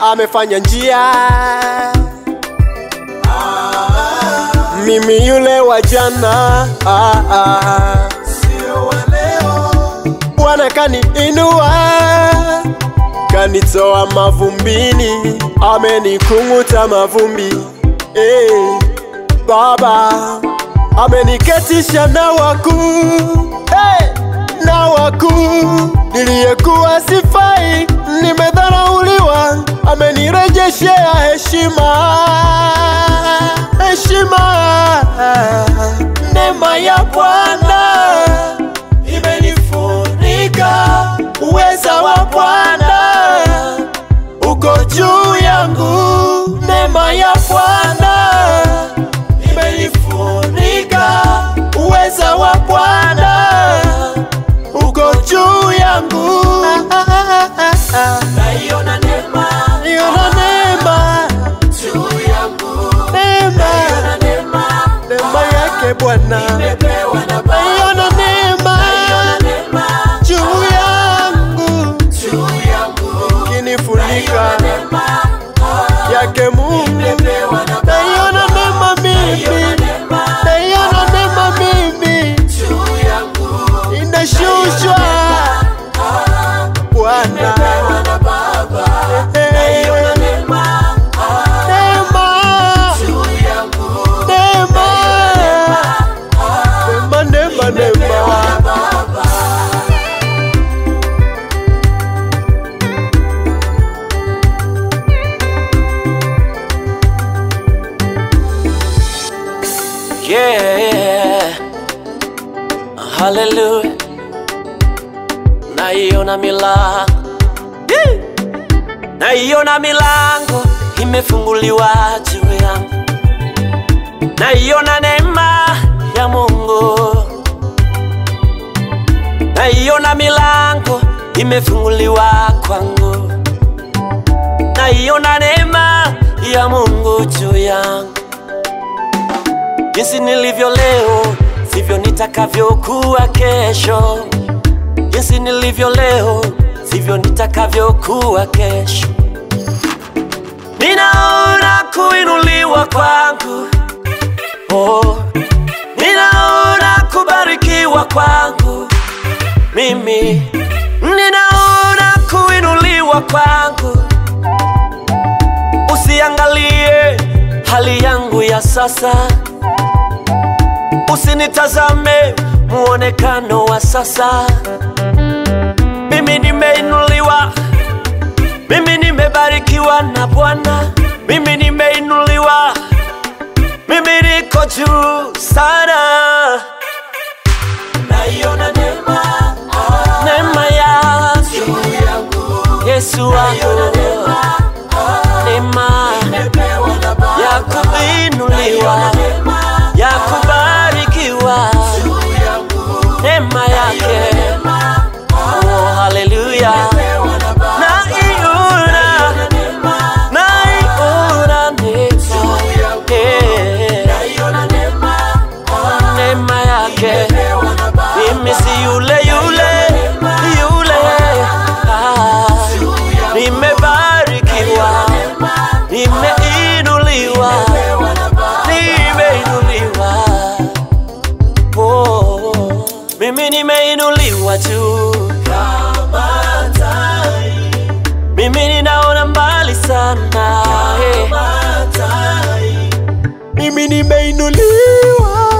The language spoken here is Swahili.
amefanya njia. Mimi yule wa jana, ah, ah. sio wa leo. Bwana kaniinua, kanitoa mavumbini, amenikung'uta mavumbi. Eh, Baba ameniketisha na wakuu hey, na wakuu. Niliyekuwa sifai, nimedharauliwa, amenirejeshea heshima, heshima. Neema ya Bwana imenifunika, uweza wa Bwana uko juu yangu. Neema ya Bwana imenifunika, uweza wa Bwana uko juu yangu. Naiona neema Niona neema, juu yangu, neema, naiona neema neema yake Bwana. nimepewa na Baba. Naiona neema Naiona neema juu yangu, juu yangu, kinifunika naiona neema yake Mungu. nimepewa na Baba. Naiona neema mimi, Naiona neema naiona neema mimi juu yangu, inashushwa Bwana. nimepewa na Baba. Naiona neema Neema, juu yangu, neema, neema, neema, neema. Baba. Yeah. Hallelujah. Naiona milango. Yeah. Naiona milango imefunguliwa juu yangu. Naiona neema ya Mungu. Naiona milango imefunguliwa kwangu. Naiona neema ya Mungu juu yangu. Jinsi nilivyo leo sivyo nitakavyokuwa kesho. Jinsi nilivyo leo sivyo nitakavyokuwa kesho. Ninaona kuinuliwa kwangu, oh, ninaona kubarikiwa kwangu mimi, ninaona kuinuliwa kwangu. Usiangalie hali yangu ya sasa, usinitazame muonekano wa sasa. Mimi nimeinuliwa, mimi nimebarikiwa na Bwana, mimi nimeinuliwa, mimi niko juu sana. Naiona neema Neema yake juu yangu, Yesu wangu, neema nimepewa na Baba. ya kuinuliwa, Neema ya kubarikiwa, juu yangu, neema yake neema oh, haleluya. nimepewa na Baba. Naiona, Neema naiona neema, eh, naiona neema neema yake nimepewa na Baba. mimi si yule yule yule, ah, nimebarikiwa, nimeinuliwa, nimeinuliwa, oh, mimi nimeinuliwa juu, Kama tai, mimi ninaona mbali sana eh. kama tai, Mimi nimeinuliwa